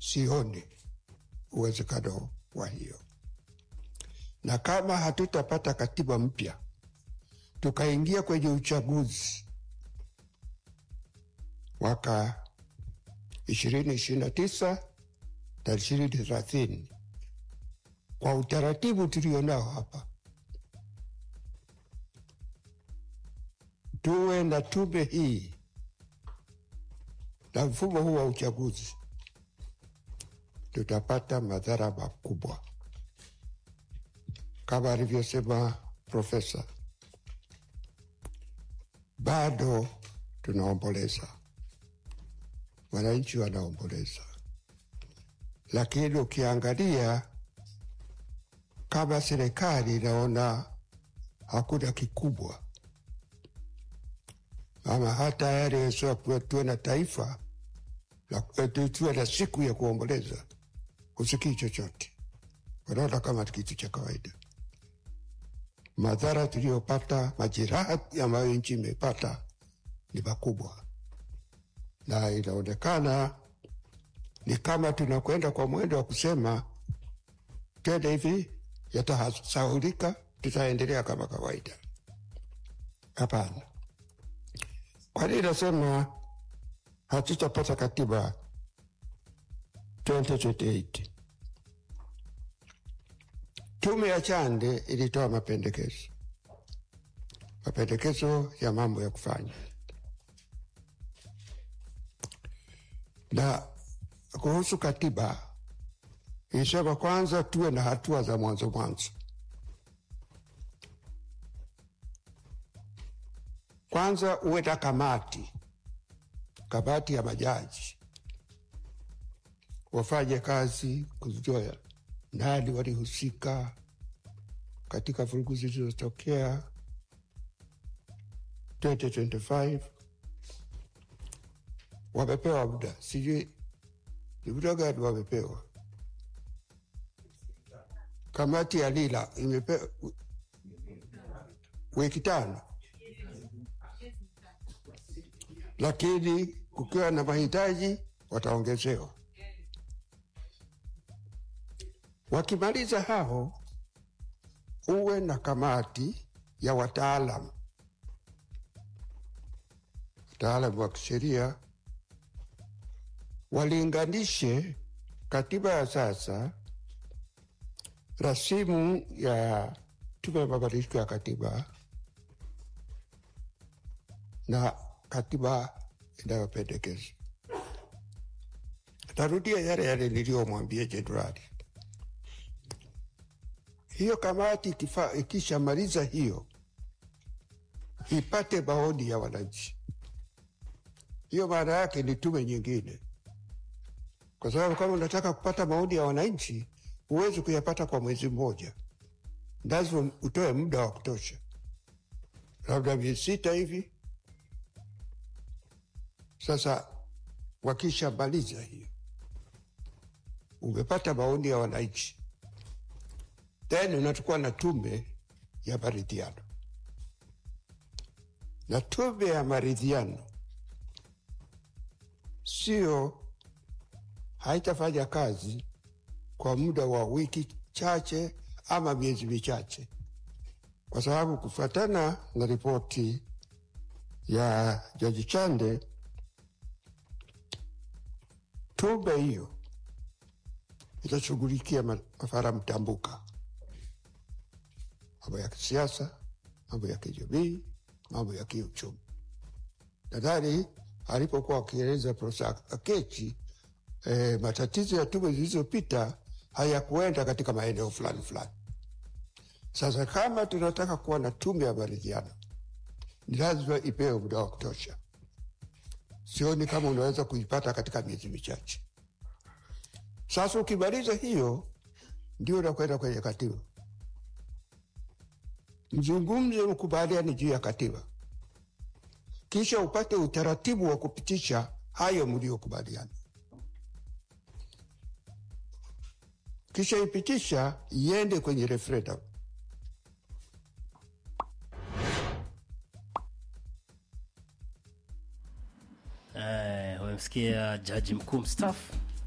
sioni uwezekano wa hiyo, na kama hatutapata katiba mpya tukaingia kwenye uchaguzi mwaka ishirini ishirini na tisa na ishirini thelathini kwa utaratibu tulionao hapa, tuwe na tume hii na mfumo huu wa uchaguzi, tutapata madhara makubwa kama alivyosema profesa. Bado tunaomboleza, wananchi wanaomboleza, lakini ukiangalia kama serikali inaona hakuna kikubwa, ama hata yale yasiyokuwa tuwe na taifa la- tuwe na siku ya kuomboleza, husikii chochote, wanaona kama kitu cha kawaida. Madhara tuliyopata, majeraha ambayo nchi imepata ni makubwa, na inaonekana ni kama tunakwenda kwa mwendo wa kusema twende hivi, yatasahulika, tutaendelea kama kawaida. Hapana. Kwa nini nasema hatutapata katiba 2028? Tume ya Chande ilitoa mapendekezo, mapendekezo ya mambo ya kufanya, na kuhusu katiba ilisema kwanza tuwe na hatua za mwanzo mwanzo. Kwanza uwe na kamati, kamati ya majaji wafanye kazi kujua nani walihusika katika vurugu zilizotokea 2025. Wamepewa muda, sijui ni muda gani wamepewa. Kamati ya Lila imepewa wiki tano, lakini kukiwa na mahitaji wataongezewa. Wakimaliza hao, uwe na kamati ya wataalam, wataalam wa kisheria walinganishe katiba ya sasa, rasimu ya tume ya mabadiliko ya katiba na katiba inayopendekezwa. Tarudia yale yale niliyomwambia jenerali. Hiyo kamati ikifa- ikishamaliza hiyo, ipate maoni ya wananchi. Hiyo maana yake ni tume nyingine, kwa sababu kama unataka kupata maoni ya wananchi huwezi kuyapata kwa mwezi mmoja, lazima utoe muda wa kutosha, labda miezi sita hivi. Sasa wakishamaliza hiyo, umepata maoni ya wananchi, then unachukua na tume ya maridhiano, na tume ya maridhiano sio haitafanya kazi kwa muda wa wiki chache ama miezi michache, kwa sababu kufuatana na ripoti ya Jaji Chande, tume hiyo itashughulikia ma- masuala mtambuka, mambo ya kisiasa, mambo ya kijamii, mambo ya kiuchumi. Nadhani alipokuwa akieleza Profesa Akechi eh, matatizo ya tume zilizopita hayakuenda katika maeneo fulani fulani. Sasa kama tunataka kuwa na tume ya maridhiano, ni lazima ipewe muda wa kutosha. Sioni kama unaweza kuipata katika miezi michache. Sasa ukimaliza hiyo, ndio unakwenda kwenye katiba, mzungumze, mkubaliani juu ya katiba, kisha upate utaratibu wa kupitisha hayo mliokubaliana. kisha ipitisha iende kwenye referendum. Eh, umemsikia jaji mkuu mstaafu